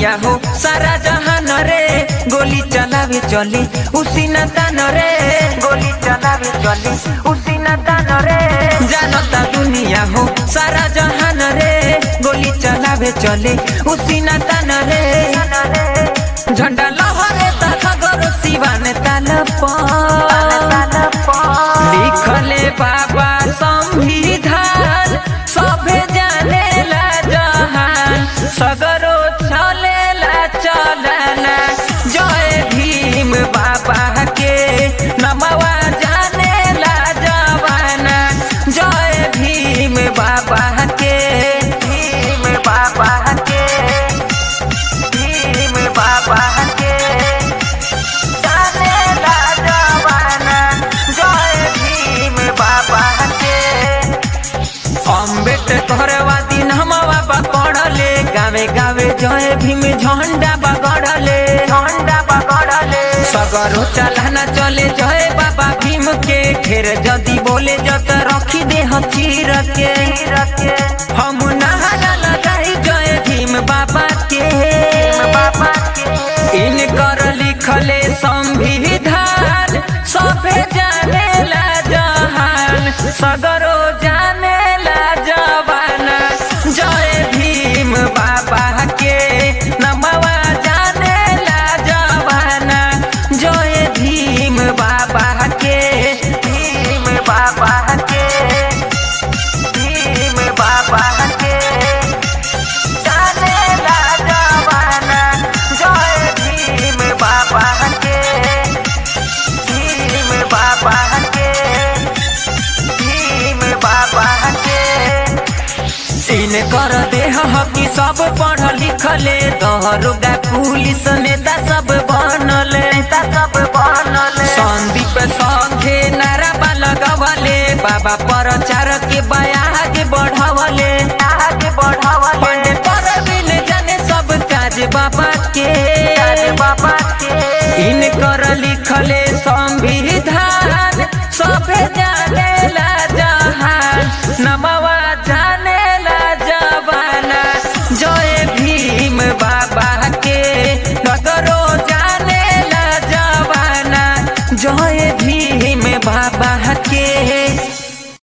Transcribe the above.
दुनिया हो सारा जहान रे गोली चलावे चले उसी न तान रे गोली चलावे चले उसी न तान रे जानता दुनिया हो सारा जहान रे गोली चलावे चले उसी न तान रे झंडा लहरे तखगरो सिवान ताल लिखले बाबा संविधान सभे जानेला जहान सगरो चलेला चलना जय भीम बाबा के नमवा जानेला जवाना जय भीम बाबा के भीम बाबा के भीम बाबा के जानेला जवाना जय भीम बाबा के अम्बेडकर वादी नमवा पकड़ले गावे गावे जय भीम झंडा बगड़ले झंडा बगड़ले सगरो चलाना चले जय बाबा भीम के ढेर जदी बोले जत रखी दे चीर के हम नहारा लगाई जय भीम बाबा के बाबा के इनकर लिखले संविधान सभे जानेला जहान सगरो जानेला जवाना जय भीम बाबा के नमवा जानेला जवाना जय भीम बाबा के भीम बाबा के भीम बाबा के जानेला जवाना जय भीम बाबा के भीम बाबा के भीम बाबा के इन कर देह हकी सब पढ़ लिखले दहरोगा पुलिस नेता सब बनले नेता सब बनले संदीप संघे नारा लगवले बाबा प्रचार के बयाग बढ़वले आगे बढ़वले पर बिन जाने सब काज बाबा के काज बाबा के इन कर लिखले